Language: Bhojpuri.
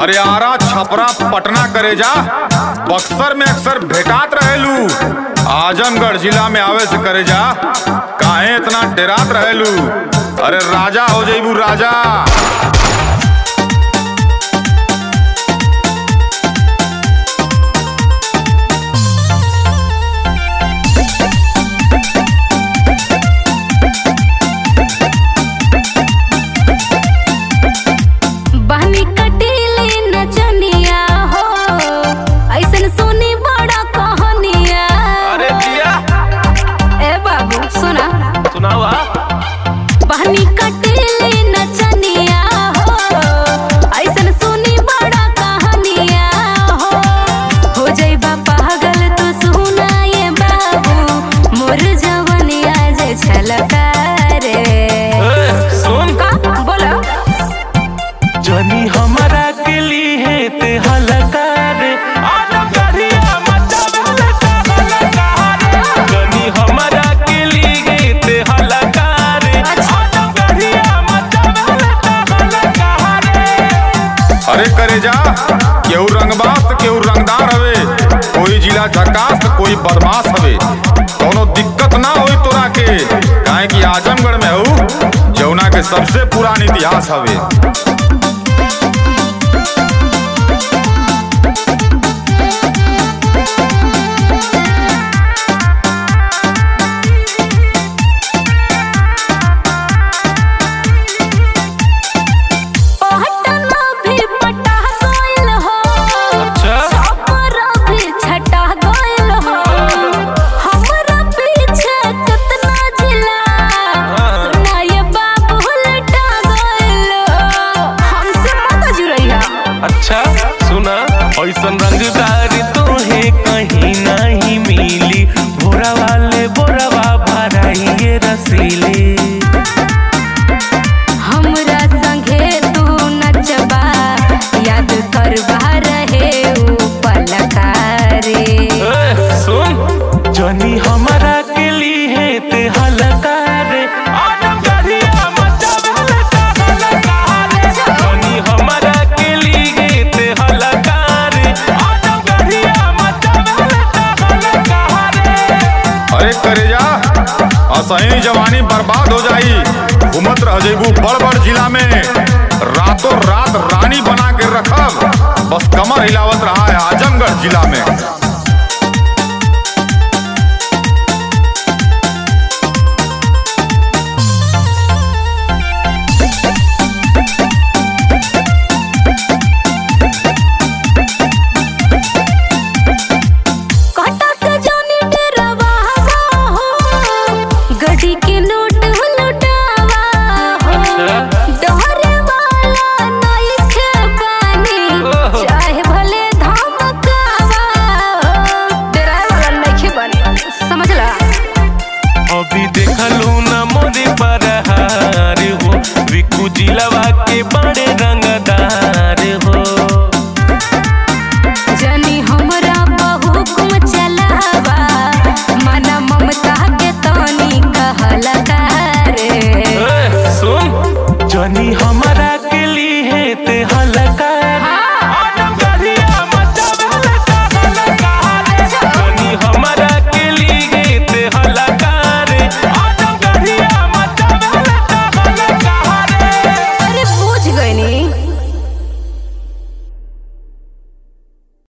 अरे आरा छपरा पटना करे जा बक्सर में अक्सर भेटात रहेलू आजमगढ़ जिला में आवे से करे जा काहे इतना डेरात रहेलू अरे राजा हो जइबू राजा बहनी कटीली नचनिया हो ऐसन सुनी बड़ा कहानिया अरे दिया ए बाबू सुना सुनावा बहनी कटीली नचनिया हो ऐसन सुनी बड़ा कहानिया हो हो जइबा पागल तो सुना ये बाबू मोर जवनिया जे छलका रे ए, सुन का बोलो जनी हमारा के लिए ते हलकार आजम गढ़िया मचावे का हलकार जनी हमारा के लिए ते हलकार आजम गढ़िया मचावे का हलकार अरे करे जा केहू रंगबाज त केहू रंगदार हवे कोई जिला झकास त कोई बदमाश हवे कोनो दिक्कत ना होई तोरा के काहे कि आजमगढ़ में हऊ जौना के सबसे पुरान इतिहास हवे पहटना भी पटा गइल हो अच्छा छपरा भी छटा गइल हो हमरा पीछे कितना जिला सुना ये बाबू लटा गइल हमसे मत जुरैया अच्छा सुना ऐसन रंगदार तोहे कहीं नहीं मिली बोरा वाले बोरवा भराइए रसीली हमरा संगे तू नचबा याद करबा रहे ऊ पलकारे ए, सुन जनी हमारा के लिए ते हलकार आजम गढ़िया मचावे का हलकार जनी हमारा के लिए ते हलकार आजम गढ़िया मचावे का हलकार अरे करे जा असही जवानी बर्बाद हो जाई घूमत रह जेबू बड़ बड़ जिला में रातों रात रानी बना के रखब बस कमर हिलावत रहा है आजमगढ़ जिला में काटा से जानी डरवा हो गड्डी के नोट लुटावा हो डरे वाला नहीं खे पानी ओहो। चाहे भले धमकावा हो डराए वाला नहीं खे पानी समझला